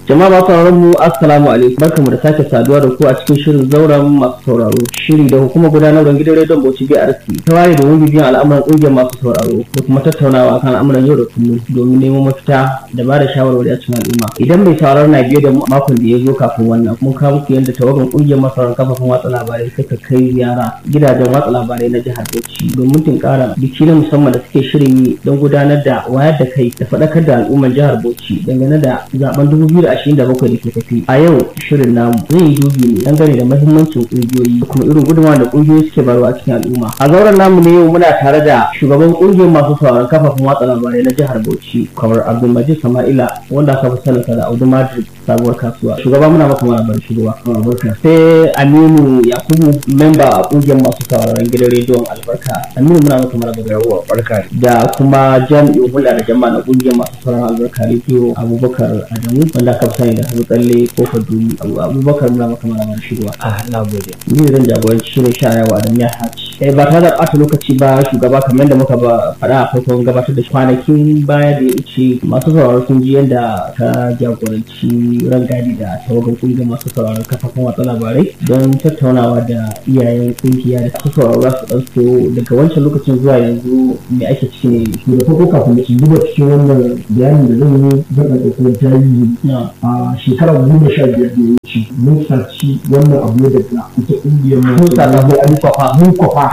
Jama'a masu sauraron mu assalamu alaikum barkamu da sake saduwa da ku a cikin shirin zauren masu sauraro shiri da hukumar gudanarwar gidan rediyon Bauchi BRC ta ware domin bibiyan al'amuran ƙungiyar masu sauraro da kuma tattaunawa kan al'amuran yau da kullum domin neman mafita da ba da shawarwari a cikin al'umma idan mai sauraro na biye da makon da ya zo kafin wannan mun kawo muku yadda tawagan ƙungiyar masu sauraron kafafen watsa labarai suka kai ziyara gidajen watsa labarai na jihar Bauchi domin tunkara biki na musamman da suke shirin yi don gudanar da wayar da kai da faɗakar da al'ummar jihar Bauchi dangane da zaben 2027 da ke tafi a yau shirin namu zai yi dubi ne dangane da mahimmancin ƙungiyoyi da kuma irin gudunmawa da ƙungiyoyi suke barwa a cikin al'umma a zauren namu ne yau muna tare da shugaban ƙungiyar masu sauraron kafafen watsa labarai na jihar Bauchi kamar Abdulmajid Sama'ila wanda aka fi saninsa da Audu Madrid sabuwar kasuwa shugaba muna maka mara bar shugaba sai Aminu Yakubu memba a ƙungiyar masu sauraron gidan rediyon Albarka Aminu muna maka mara barka da kuma jami'in hulɗa da jama'a na ƙungiyar masu sauraron Albarka rediyo Abubakar Adamu wanda aka fi sani da Habu Tsalle ko Fadumi Abubakar muna maka mara bar shugaba ah na gode ni zan jagoranci shirin sha'ayawa da miya haci eh ba tare da ɓata lokaci ba shugaba kamar yadda muka ba faɗa a farkon gabatar da kwanakin baya da ya wuce masu sauraro sun ji yadda ka jagoranci rangadi da tawagan kungiyar masu sauraron kafafen watsa labarai don tattaunawa da iyayen kungiya da su sauraro za su ɗan so daga wancan lokacin zuwa yanzu me ake ciki ne da farko kafin da shiga cikin wannan bayanin da zan yi zan ɗauka kuma tarihi a shekarar goma sha biyar da ya wuce mun saci wannan abu ne daga ita ƙungiyar mu Mun sa da an kwafa mun kwafa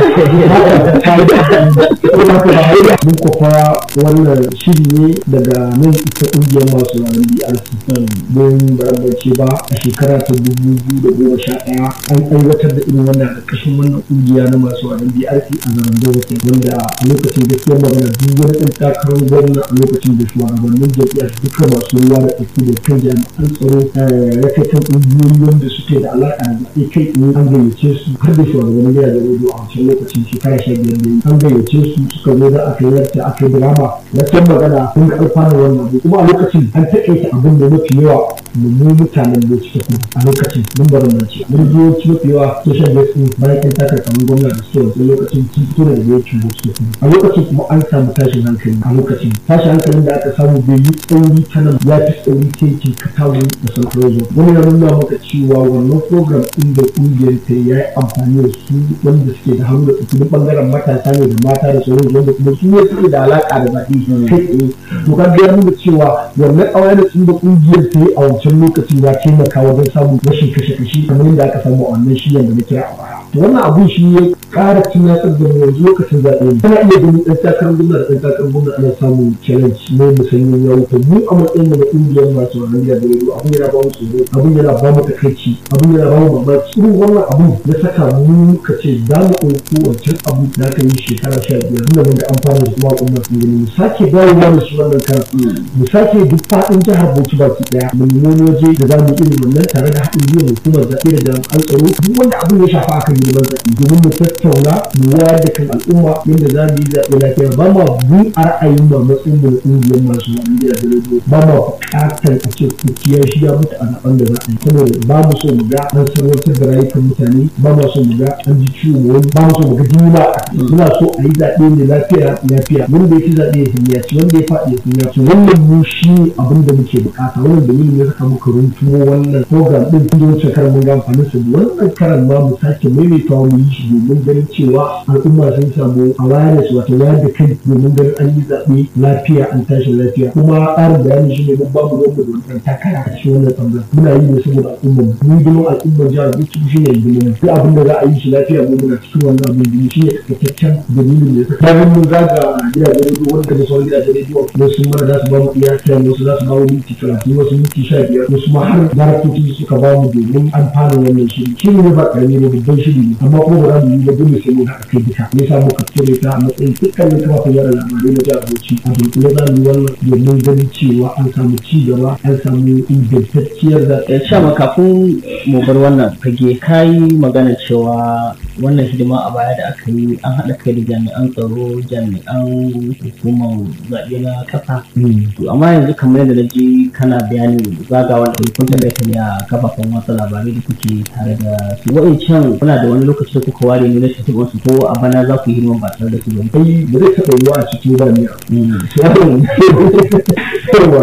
mun kwafa wannan shiri ne daga nan ita ƙungiyar masu ranar BRC don barambace ba a shekara ta dubu biyu da goma sha ɗaya an aiwatar da irin wannan ƙarƙashin wannan ƙungiya na masu ranar BRC a zaman Dawaki wanda a lokacin gaskiyar magana duk wani ɗan takarar gwamna a lokacin da shugabannin jam'iyyar duka masu ruwa da tsaki da kan jami'an tsaro ya kai kan ƙungiyoyi wanda suke da alaƙa da zaɓe kai in an gayyace su har da shugabannin gidajen rediyo a wancan lokacin shekara sha biyar da yi an gayyace su suka zo da aka yi yarta aka yi drama gaskiyar magana sun ga alfanun wannan abu kuma a lokacin an taƙaita abin da mafi yawa mu mutanen da suke kuma a lokacin mun bari nan ce mun zo ci mafi yawa social media bayan kan takar kamar gwamna da suke wancan lokacin sun fito da ya ci suke kuma a lokacin kuma an samu tashin hankali a lokacin tashin hankalin da aka samu bai yi tsauri ta nan ya fi tsauri ta yankin katawu da santozo wani ya nuna maka cewa wannan program ɗin da ƙungiyar ta ya yi amfani da su wanda suke da hannu da tsaki na ɓangaren matasa ne da mata da sauran wanda kuma su ne suke da alaƙa da zaɓe kai tsaye to ka ga nuna cewa wannan ƙawai da sun da ƙungiyar ta yi a wancan lokacin ya taimaka wajen samun rashin kashe-kashe kamar yadda aka samu a wannan shiyan da na kira a baya to wannan abun shi ya ƙara tunatar da mu yanzu lokacin zaɓe ne kana iya ganin ɗan takarar gwamna da ɗan takarar gwamna ana samun challenge ne musanyen yawo to mu a matsayin da na ƙungiyar masu wannan da rediyo abun yana ba mu tsoro abun yana ba mu takaici abun yana ba mu mamaki irin wannan abun ya saka mu ka ce za mu ɗauko wancan abu da aka yi shekara sha biyar tunda mun ga amfani da kuma al'umma sun gani mu sake dawowa da shi wannan kan mu sake duk faɗin jihar Bauchi baki ɗaya mu nemi waje da za mu irin wannan tare da haɗin gwiwa hukumar zaɓe da jami'an tsaro duk wanda abun ya shafa akan yi zaɓe domin mu tattauna mu wayar da kan al'umma yadda za mu yi zaɓe lafiya ba ma bu a ra'ayin ba matsayin da ƙungiyar masu wani da rediyo ba ma buƙatar a ce kuciyar shi ya mutu a zaɓen da za a yi saboda ba mu so mu ga an sarwatar da rayukan mutane ba mu so mu ga an ji ciwo wani ba mu so mu ga jini ba muna so a yi zaɓe ne lafiya lafiya wanda ya ci zaɓe ya sanya ci wanda ya faɗi ya sanya ci wannan mu shi abin da muke buƙata wannan dalilin ya saka muka runtumo wannan program ɗin tun da wancan karan mun ga amfanin su wannan karan ma mu sake maimaitawa mu yi shi domin ganin cewa al'umma sun samu awareness wato wayar da kai domin ganin an yi zaɓe lafiya an tashi lafiya kuma ƙarin bayani shi ne mun ba mu gwamnati da wannan takara a cikin wannan ɓangaren muna yi ne saboda al'umma mu girman al'ummar jihar Bauchi shi ne girman duk abin da za a yi shi lafiya mu muna cikin wannan abin da shi ne takaitaccen dalilin da ya saka bayan mun zaga gidajen rediyo wanda da sauran gidajen rediyo wasu mara za su ba mu iya kiran wasu za su ba mu minti talatin wasu minti sha biyar wasu ma har daraktoci suka ba mu domin amfanin wannan shiri shi ne ba ƙarami ne babban shiri ne amma kuma ba za mu yi ba dole sai mun haɗa kai duka me yasa muka cire ta a matsayin dukkanin kafafen yada labarai na jihar Bauchi a dunkule za mu yi wannan domin ganin cewa an samu ci gaba an samu ingantacciyar zaɓe. ya sha kafin mu bar wannan fage kayi magana cewa wannan hidima a baya da aka yi an haɗa kai da jami'an tsaro jami'an hukumar zaɓe na ƙasa to amma yanzu kamar yadda na ji kana bayanin zagawa da kun taɓa ne a kafafen watsa labarai da kuke tare da su wa'incan kuna da wani lokaci da kuka ware ne na tafiya su ko a bana za ku yi hidiman ba tare da su ba ai ba zai taɓa yiwa a cikin ba ne yawa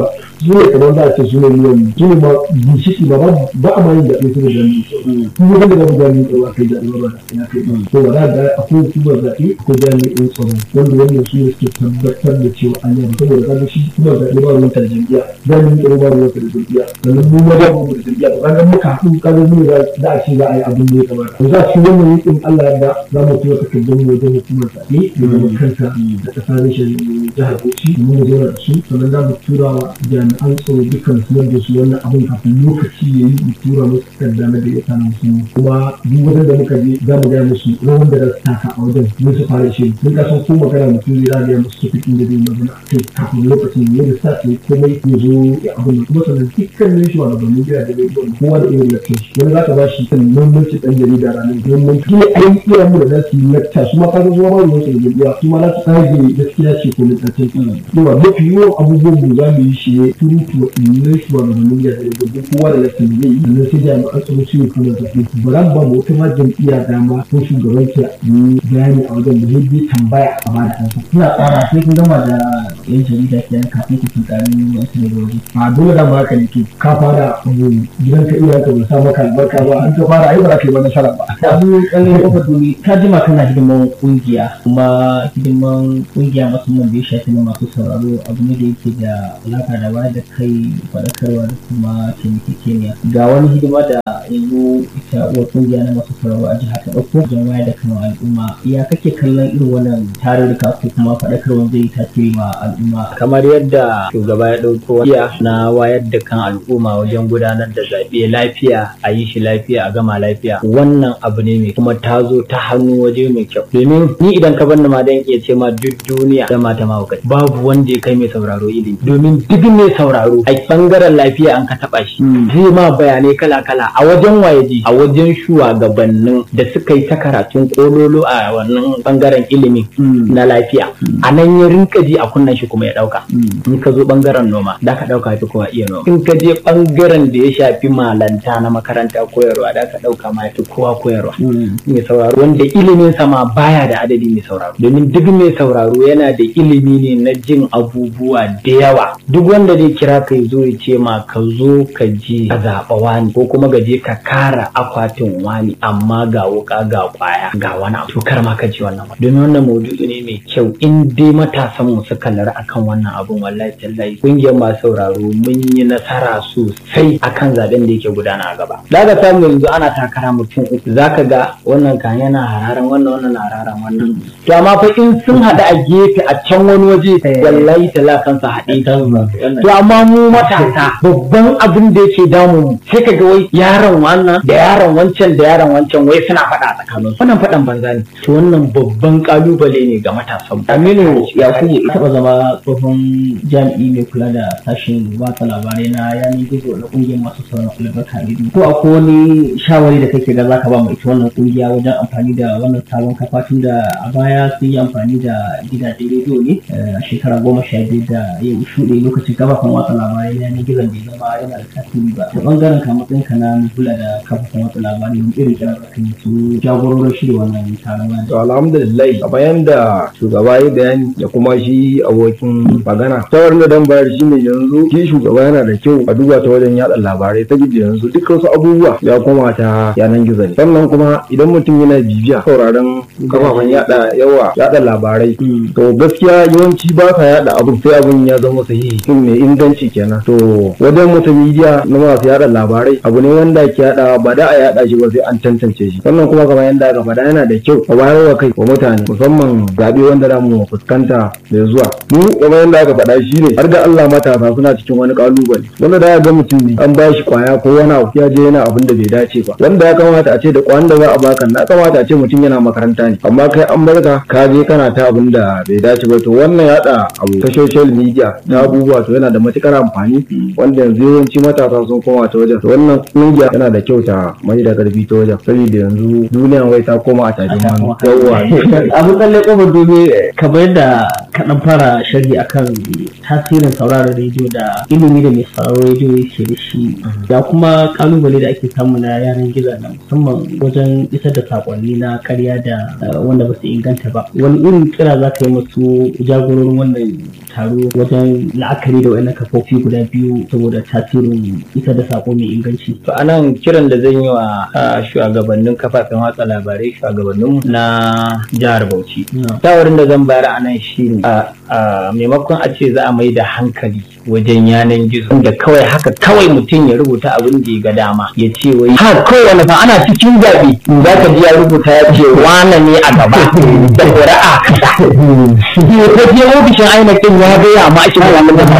su ne kamar za a ce su ne miliyan su ne ma ginshiki ba ba a ma yin zaɓe su da jami'in tsaro kuma wanda babu jami'in tsaro a kai zaɓe ba ya kai ba to ba za ga akwai hukumar zaɓe ko jami'in tsaro wanda wannan su ne suke tabbatar da cewa an yi saboda kaga shi hukumar zaɓe ba ruwan da jam'iyya jami'in tsaro ba ruwan da jam'iyya sannan mu ma ba ruwan da jam'iyya ba kaga muka haɗu kaga mu ne za a ce za a yi abin da ya kamata to za su wannan yankin Allah ya da za mu tura takardun mu wajen hukumar zaɓe da zama kanta da ƙasa rashin jihar Bauchi mu mu zauna da su sannan za mu tura wa jami'an tsaro dukkan su da su wannan abin kafin lokaci ya yi mu tura musu takarda na da ya sa musu kuma duk wajen da muka je za mu gaya musu rawan da za su taka a wajen mun su fara shi mun ka san ko magana mutum zai zagaya musu tafikin da zai magana a kai kafin lokacin ya da sa su komai ya zo ya abin da kuma sannan dukkanin shi wani gabanin gida da rediyon kowa da irin lakcin shi wani za ka ba shi kan muhimmanci ɗan jarida ranar muhimmanci ne ai iya mu da za su yi lakta su ma ka zuwa ba ruwan su da jarida su ma za su tsage gaskiya ce ko lakcin yawa mafi yawan abubuwan mu za mu yi shi ne turutu wa ɗin shi wani gabanin gida da rediyon kowa da lakcin zai yi sannan sai jami'an tsaro su yi kuma da su ba za ba mu wata ma jam'iyya dama ko shugaban ta yi bayani a wajen da zai bi tambaya a ba da kansa. Kuna tsara sai kun gama da yan jarida kenan kafin ku tunkari wasu ne da waje. a dole da haka ne to ka fara abu gidan ka iyayen ka ba sa maka albarka ba an ka fara ai ba za ka yi ba nasara ba Abu kallon kofar dubi ka jima kana hidiman kungiya kuma hidiman kungiya musamman da ya shafi na masu sauraro abu ne da yake da alaka da bayar da kai faɗakarwa da kuma taimakekeniya ga wani hidima da yanzu ita uwar kungiya na masu sauraro a jihar ta ɗauko don wayar da kan al'umma ya kake kallon irin wannan tarurruka ko kuma faɗakarwa zai tasiri ma al'umma kamar yadda shugaba ya ɗauko iya na wayar da kan al'umma wajen gudanar da zaɓe lafiya a yi shi lafiya a gama lafiya wannan abu ne mai kuma ta zo ta hannu waje mai kyau domin ni idan ka banni ma dan iya ce ma duk duniya da mata mahaukaci babu wanda ya kai mai sauraro ilimi domin duk mai sauraro a bangaren lafiya an ka taɓa shi zai ma bayanai kala kala a wajen wayaji a wajen shugabannin da suka yi ta karatun kololo a wannan bangaren ilimi na lafiya a nan ya rinka ji a kunnan shi kuma ya ɗauka in ka zo bangaren noma da ka ɗauka fi kowa iya noma in ka je bangaren da ya shafi malanta na makaranta koyarwa da ka ɗauka ma fi kowa koyarwa mai sauraro wanda ilimin sama baya da adadi mai sauraro domin duk mai sauraro yana da ilimi ne na jin abubuwa da yawa duk wanda zai kira ka zo ya ce ma ka zo ka je ka zaɓa wani ko kuma ka je ka kara akwatin wani amma ga wuka ga kwaya ga wani abu to kar ma ka ji wannan domin wannan maudu'i ne mai kyau in dai matasan mu suka lura akan wannan abun wallahi tallahi kungiyar masu sauraro mun yi nasara sosai akan zaben da yake gudana a gaba daga samu yanzu ana takara mutum uku zaka ga wannan kan yana hararan wannan wannan na hararan wannan to amma fa in sun haɗu a gefe a can wani waje wallahi talla kansa haɗe to amma mu matasa babban abin da yake damu mu sai ka ga wai yaron wannan da yaron wancan da yaron wancan wai suna faɗa a tsakanin wannan faɗan banza ne to wannan babban kalubale ne ga matasan mu Aminu Yakubu ya taɓa zama tsohon jami'i mai kula da sashen watsa labarai na yanar gizo na ƙungiyar masu sauran albarka rediyo. Ko akwai wani shawari da kake ga zaka ba mai ita wannan ƙungiya wajen amfani da wannan sabon kafa tun da a baya sun yi amfani da gidajen rediyo ne a shekara goma sha biyu da ya shuɗe lokacin kafafen watsa labarai na yanar gizon bai zama yana da tasiri ba. Da ɓangaren ka matsayin ka na mai kula da kafafen watsa labarai wani irin kira da kan su jagororin shirya wannan taron wani. To alhamdulillah kamar yadda shugaba ya bayani da kuma shi abokin magana. Shawarar da dan bayar shine yanzu shi shugaba yana da kyau a duba ta wajen yada labarai ta gidi yanzu duk wasu abubuwa ya koma ta yanan gizo ne. Sannan kuma idan mutum yana bibiya sauraron kafafen yada yawa yada labarai to gaskiya yawanci ba sa yada abin sai abin ya zama sahihi shin mai inganci kenan. To wajen mutum media na masu yada labarai abu ne wanda ke yada ba da a yada shi ba sai an tantance shi. Sannan kuma kamar yadda aka faɗa yana da kyau a bayar wa kai wa mutane musamman zaɓe wanda za mu fuskanta mai zuwa mu kamar yadda aka faɗa shi ne har da Allah matasa suna cikin wani kalubale wanda da ga mutum ne an ba shi kwaya ko wani abu ya je yana abin da bai dace ba wanda ya kamata a ce da kwan da za a baka na kamata a ce mutum yana makaranta ne amma kai an barka ka je kana ta abin da bai dace ba to wannan yaɗa abu ta social media na abubuwa to yana da matukar amfani wanda yanzu yawanci matasa sun koma ta wajen to wannan kungiya yana da kyau ta mai da karfi ta wajen saboda yanzu duniyan wai ta koma a tafi hannu yawwa abu tsalle kofar dobe kamar yadda kaɗan fara sharhi akan tasirin sauraron rediyo da ilimi da mai sauraron rediyo yake da shi da kuma kalubale da ake samu na yanar gizo na musamman wajen isar da sakonni na karya da eh, wanda ba su inganta ba wani irin kira za ka yi masu jagororin wannan taro wajen la'akari da wa'annan kafofi guda biyu saboda tasirin isar da sako mai inganci To anan kiran da zan yi wa ah, shugabannin kafafen watsa labarai shugabannin na jihar Bauchi. Na. Shawarin da zan bayar a nan shi ne a maimakon a ce za a mai da hankali wajen yanan gizo da kawai haka kawai mutum ya rubuta abin da ya ga dama ya ce wai ha kawai wani fa ana cikin zaɓe za ka ji ya rubuta ya ce wane ne a gaba da ƙuri'a kaza. Ke ta je ofishin ainihin ya gaya ma shi wani da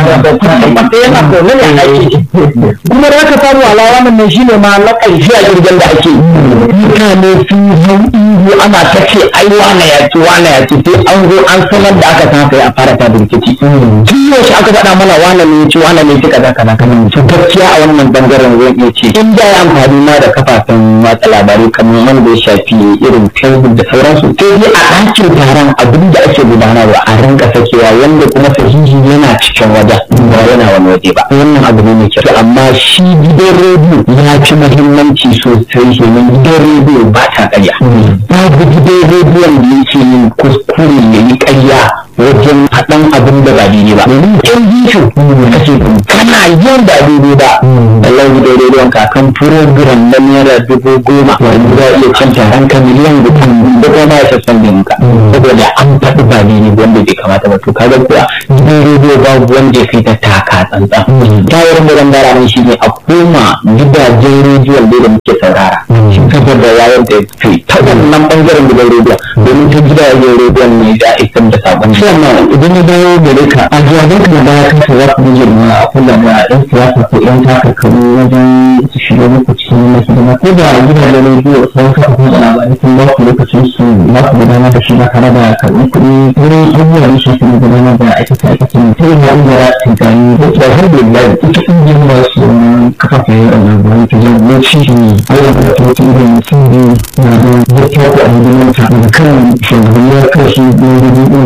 ba yana kone ne a aiki. kuma da aka samu alawa nan shine ma na ƙarshe a jirgin da ake mutane sun hau ihu ana ta ce ai wane ya ce wane ya ce sai an zo an sanar da aka san ya fara ta rikici tun yaushe aka faɗa mana wane ne ya ce wane ne ya ce kaza kaza kaza to gaskiya a wannan bangaren zan iya ce in da ya amfani ma da kafafen watsa labarai kamar wanda ya shafi irin facebook da sauransu sai dai a ɗakin taron abin da ake gudanarwa a rinka sakewa wanda kuma sahihi yana cikin wajen ba yana wani waje ba wannan abu ne mai kyau To amma shi gidan rediyo ya fi muhimmanci sosai domin gidan rediyo ba ta ƙarya babu gidan rediyon da yake yin kuskure ya yi ƙarya wajen haɗan abin da ba daidai ba domin ɗan bishu kace kana yin da daidai ba Allah gidan rediyon kakan program na naira dubu goma wanda za a iya cin taron ka miliyan guda da kuma ya sassan da muka saboda an faɗi ba daidai wanda bai kamata ba to kaga kuwa gidan rediyo babu wanda ya kai ta taka tsantsan tawarin da zan bara nan shi ne a koma gidajen rediyon da muke saurara saboda wayar da kai ta wannan bangaren gidan rediyon domin ta gidajen rediyon ne da isar da sabon sannan idan ya dawo gare ka a jawaban ka da ya kasa za ku rage ma a kula da ɗan siyasa ko ɗan takarkaru wajen su shiga muku cikin na hidima ko da gidajen rediyo sun kafa kuma labarai sun ba ku lokacin su za ku gudanar da shi ba tare da karɓar kuɗi wurin abubuwa da shafi na gudanar da aikace aikace ne ta yin ya'in da za su gani ko da har da biya ita ƙungiyar ba su kafafen labarai ta jagoranci ne ayyukan da ta mutum da mutum biyu na da zai kyau a hidimar ta daga kan shugabannin karshe na